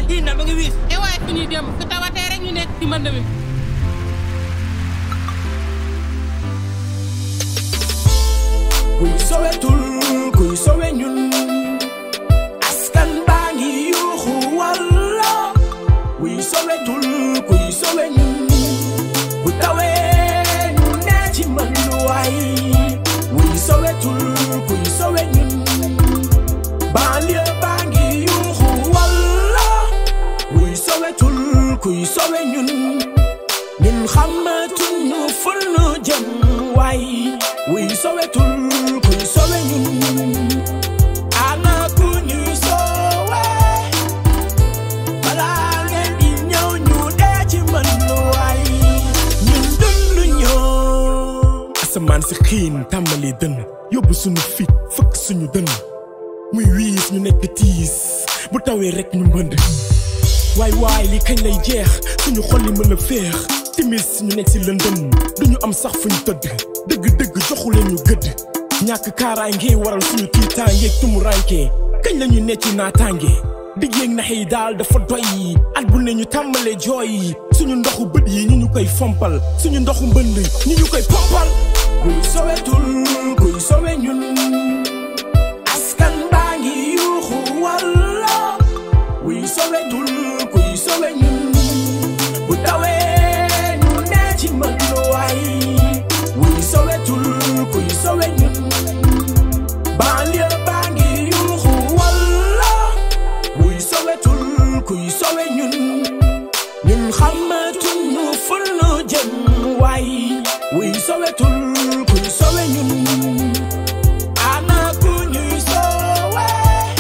kii na ma ngi wiis e waaye fu ñuy dem su tawatee rek ñu nekk ci mbënd mi kuy sowetul kuy sowe ñun askan baa ngi yuuxu walla kuy sowetul kuy sowe ñun bu tawee ñu ne ci mënduwaay kuy sowetul kuy sowe ñun banlieue baa ngi yuuxu walla kuy sowetul kuy sowe ñun ñun xamatuñu fu nu jëm waay wuy sowetul kuy sowe ñun ana ku ñuy sowe balaa ngeen di ñëw ñu dee ci mën waay ñun dund ñoo asamaan si xiin tàmbali dënn yóbbu suñu fit fëkk suñu dënn muy wiis ñu nekk tiis bu tawee rek ñu mbënd waay waay li kañ lay jeex suñu xol yi mën a féex timis ñu nekk si lëndëm duñu am sax fuñ tëdd dëgg-dëgg joxu leen ñu gëdd ñàkk kaaraange waral suñu tiitaangeeg tumuraanke kañ la ñuy necc naataange digg yeeg nax yi daal dafa doy at bu ne ñu tàmbalee jooy suñu ndoxu bët yi ñu ñu koy fompal suñu ndoxu mbënd ñu ñu koy pompal kuy sowetul kuy sowe ñun askan baa ngi yuuxu walla kuy sowetul kuy sowe ñun bu tawee ñu ne ci mënduwaay kuy sowetul kuy sowe ñun banlieue baa ngi yuuxu walla kuy sowetul kuy sowe ñun ñun xamatuñu fu nu jëm waay wuy sowetul kuy sowe ñun ana ku ñuy sowe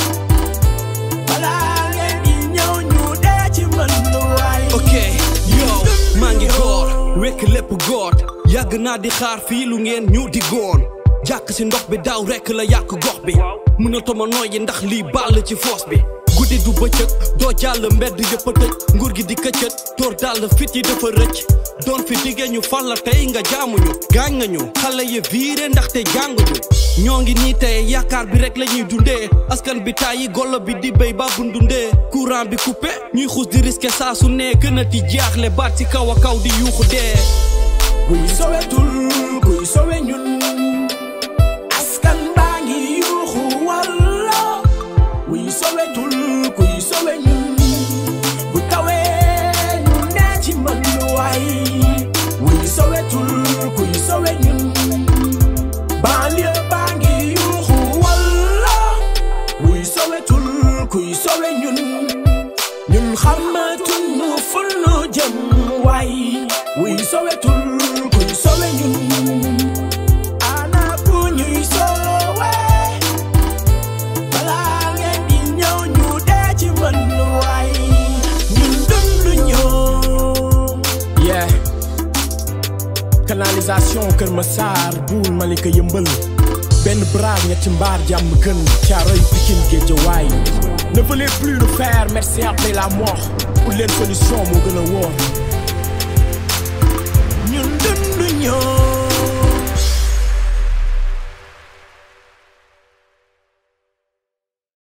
balaa ngeen di ñëw ñu dee ci mën waay ok yow maa ngi góor wekk lépp góor yàgg naa di xaar fii lu ngeen ñu di góor jàkk si ndox bi daaw rekk la yàq gox bi mënatuma nooyi ndax lii ball ci foos bi guddi du bëccëg doo jàll mbedd yëpp a tëj nguur gi di këccët tóor dàll fit yi dafa rëcc doon fi diggee ñu fal la tey nga jaamuñu gaañ nga ñu xale yi viire ndaxte jànguñu ñoo ngi nii tey yaakaar bi rek la ñuy dundee askan bi tàyyi golo bi di béy ba bundundee courant bi coupé ñuy xuus di risqué saa su ne gën a ti jaaxle baat ci kaw a kaw di yuuxu dee kuy sowetul kuy sowe ñun askan baa ngi yuuxu walla kuy sowetul kuy sowe ñun bu tawee ñu ne ci mënduwaay kuy sowetul kuy sowe ñun banlieue baa ngi yuuxu walla kuy sowetul kuy sowe ñun ñun xamatuñu fu nu jëm waay wuy sowetul kuy sowe ñun ana ku ñuy sowe balaa ngeen di ñëw ñu dee ci mën waay ñun dund ñoo yeah canalisation Kër Massar Boul Malika yëmbal benn braak ñetti mbaar jàmm gën caaroy Pikine Géejawaay ne voulez plus nous faire merci après la mort pour leen solution moo gën a wóor ñun dund ñoo